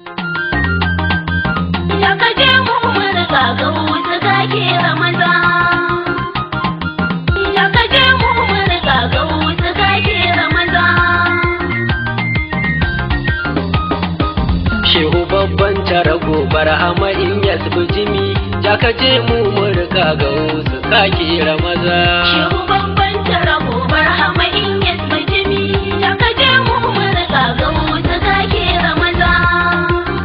Da ka je mu murka ga wuta kake Ramadan. Da ka je mu murka ga wuta kake Ramadan. Shehu babban tara gobar hama in ya jimi jaka je mu murka ga wasu kake ramaza. Shehu babban tara gobar hama in ya jimi. Da ka je mu murka ga wuta kake Ramadan.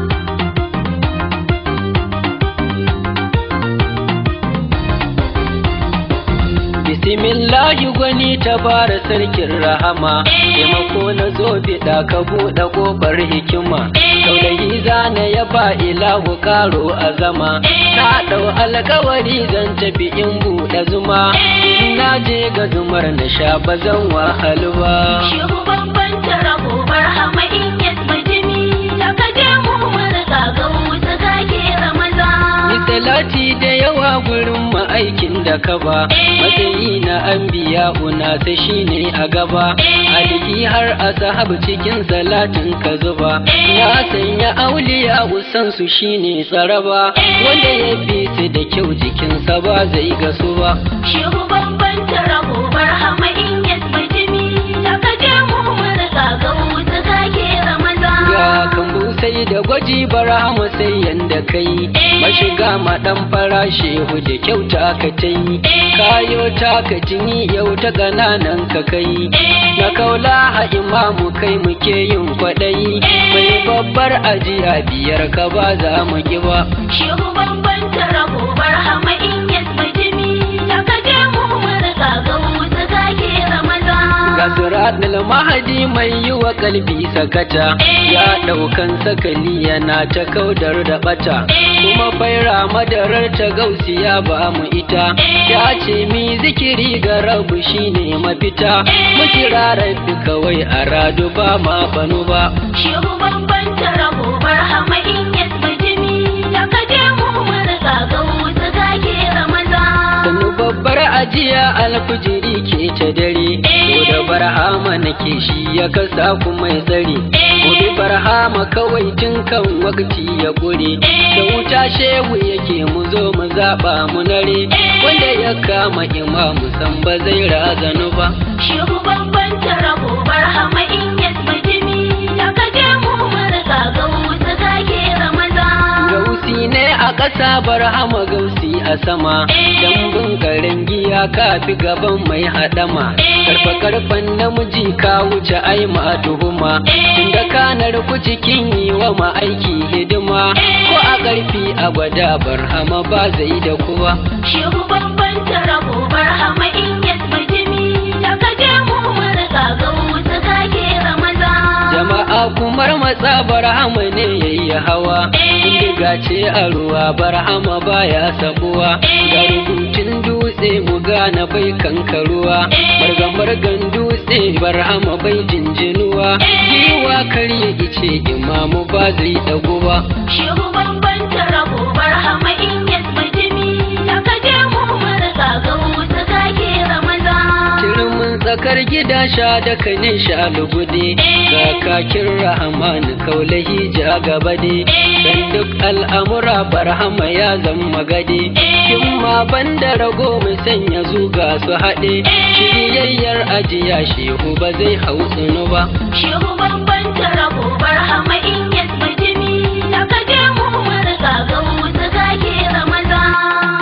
Bismillahi gwani ta bara sarkin rahama, taimako na zo biɗa ka buɗe ƙofar hikima. Kaulayi zana ya ba ilahu karo a zama, na ɗau alkawari zan tafi in buɗe zuma. In na je ga zumar na sha ba zan wahalu ba. Shehu babban tara gobar hama in ya jimi. Da ka je mu murka ga wuta kake Ramadan. Ni salati da yawa gurin ma'aikin da ka ba, matsayi na an biya una ta shi ne a gaba, alihi har a sahabu cikin salatin ka zuba, na sanya auliya usan su shi ne tsaraba, wanda ya fi su da kyau jikinsa ba zai gasu ba. Shehu babban tara gobar hama in ya jimi. Da ka je mu murka ga wuta kake Ramadan. Ga kambu sai da gwaji bara sai yanda kai, mashiga maɗan fara shehu da kyauta ka ta yi, kayo ta ka jini yau ta ƙananan ka kai, na kaula a imamu kai muke yin kwaɗayi, mai babbar ajiya biyar ka ba za mu ki ba. Shehu babban tara gobar hama in ya jimi. Da ka je mu murka ga wuta kake Ramadan. Ga suratul mahadi mai yi wa kalbi sakata, ya ɗaukan sakali yana ta kaudar da ɓata, kuma faira madarar ta gausiya ba mu ita, ya ce mi zikiri ga rabu shine mafita, mu kira rabbi kawai a radu ba ma banu ba. Shehu babban tara gobar hama in ya jimi. Da ka je mu murka ga wuta kake Ramadan. Sannu babbar ajiya alfijiri ke ta dare, ko da barhama nake shi ya kasa kuma ya tsare. Gobe barhama kawai tun kan wakati ya ƙure, da wuta shehu yake mu zo mu zaɓa mu nare, wanda ya kama imamu san ba zai razanu ba. Shehu babban tara gobar hama in ya jimi. Da ka je mu murka ga wuta kake Ramadan. Gausi ne a ƙasa barhama gausi a sama, dambun karen giya ka fi gaban mai haɗama. Karfa karfan namiji ka wuce ai ma tuhuma, tunda kanar ku cikin yi wa ma'aiki hidima, ko a ƙarfi a gwada barhama ba zai da kuwa. Shehu babban tara gobar hama in ya jimi. Da ka je mu murka ga wuta kake Ramadan. Jama'a kumar matsa barhama ne yayi hawa, indiga ce a ruwa barhama baya sabuwa, ga rubutun dutse mu gane bai kankaruwa, margan dutse barhama bai jinjinuwa, giwa karya ice imamu ba zai dagu ba. Shehu babban tara gobar hama in ya jimi. Da ka je mu murka ga wuta kake Ramadan. Turmin tsakar gida sha da kanin sha lugude, kakakin rahman kaulahi ja gaba de, dan duk al'amura barhama ya zama gade, kin ma banda rago mai sanya zuga su haɗe, shiryayyar ajiya shehu ba zai hau tsinu ba. Shehu babban tara gobar hama in ya jimi. Da ka je mu murka ga wuta kake Ramadan.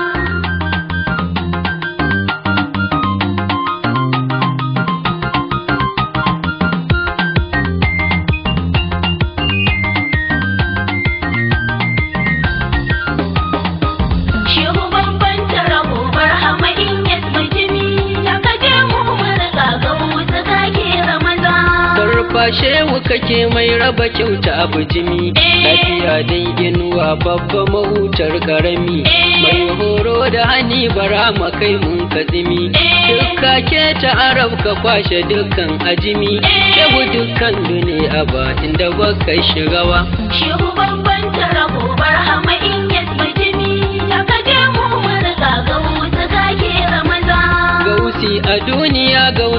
Shehu babban tara gobar hama in ya jimi. Da ka je mu murka ga wuta kake Ramadan. Sarfa shehu kake mai raba kyauta a bijimi, lafiya dai inuwa babba mahutar karami, mai horo da hani bara kai mun katsimi, dukka ke ta arab ka kwashe dukkan ajimi, shehu dukkan duniya ba inda baka shigawa. Shehu babban tara gobar hama in ya jimi. Da ka je mu murka ga wuta kake Ramadan. Gausi a duniya gausi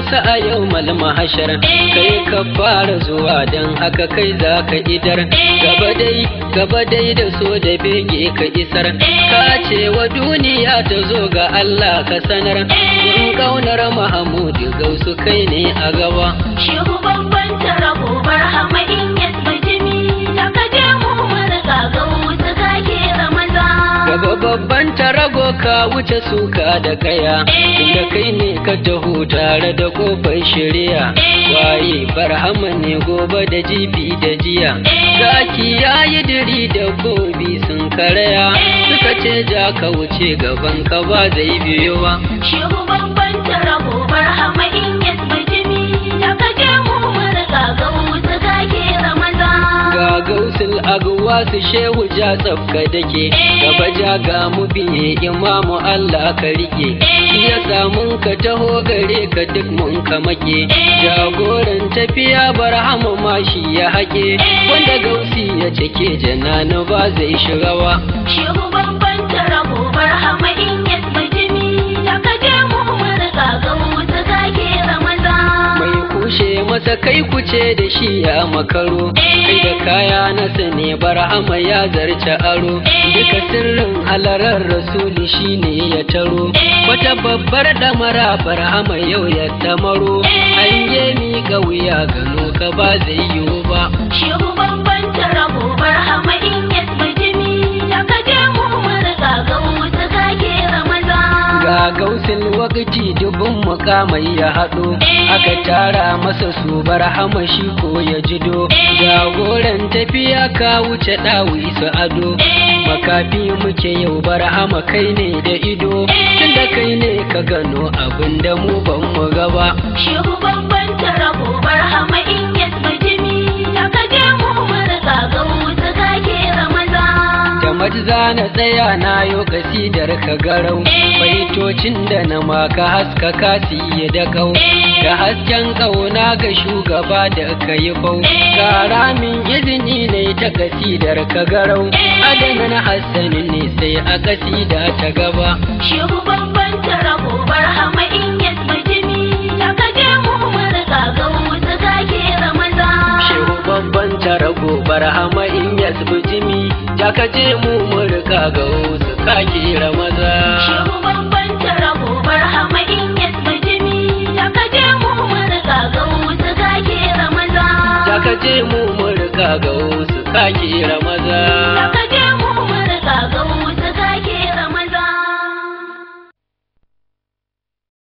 gausa a yau malama hashar kai ka fara zuwa don haka kai za ka idar gaba dai gaba dai da so da bege ka isar ka ce wa duniya ta zo ga Allah ka sanar in kaunar Mahamudu gausu kai ne a gaba Shehu babban tarabo barhama in yasba jimi da ka je mu murga ga wuta kake ramaza. Gaba babban tarago ka wuce suka da kaya inda kai ne ka taho tare da kofar shirya waye barhama ne gobe da jibi da jiya zaki ya yi diri da gobi sun karaya suka ce ja ka wuce gaban ka ba zai biyo ba Shehu babban tarabo barhama in yasba jimi da ka je mu murga ga wuta kake ramaza. ga gausul aguwa su shehu ja tsafka dake gaba ja ga mu biye imamu Allah ka rike shi ya samun ka taho gare ka duk mun ka make jagoran tafiya barhama ma shi ya haƙe wanda gausi ya cike janana ba zai shiga ba Shehu babban tarabo barhama in yasba jimi da ka je mu murga ga wuta kake ramaza. mai kushe masa kai kuce da shi ya makaro kai da kaya na sane barhama ya zarce aro duka sirrin halarar rasuli shine ya taro wata babbar damara barhama yau ya tamaro an yi miƙa wuya gano ka ba zai yiwu ba Shehu babban tarabo barhama in yasba jimi da ka je mu murga ga wuta kake ramaza. ga gausin wakati dubin mukamai ya haɗo aka tara masa su barhama shi ko ya jido jagoran tafiya ka wuce ɗawi su ado makafi muke yau barhama kai ne da ido tunda kai ne ka gano abin da mu ban mu gaba Shehu babban tarabo barhama in yasba jimi da ka je mu murga ga wuta kake ramaza. da majza na tsaya na yo kasidar ka garau baitocin da na maka haska kasi ya da kau da hasken kauna ga shugaba da ka yi bau kara min izini ne ta kasidar ka garau adanan hassanin ne sai a kasida ta gaba Shehu babban tarabo barhama in yasba jimi da ka je mu murga ga wuta kake ramaza. shehu babban tarago barhama in yasbu jimi ja ka je mu murka ga wasu kake ramaza Shehu babban tarabo barhama in yasba jimi da ka je mu murga ga wuta kake ramaza. Ja ka je mu murka ga wasu kake rama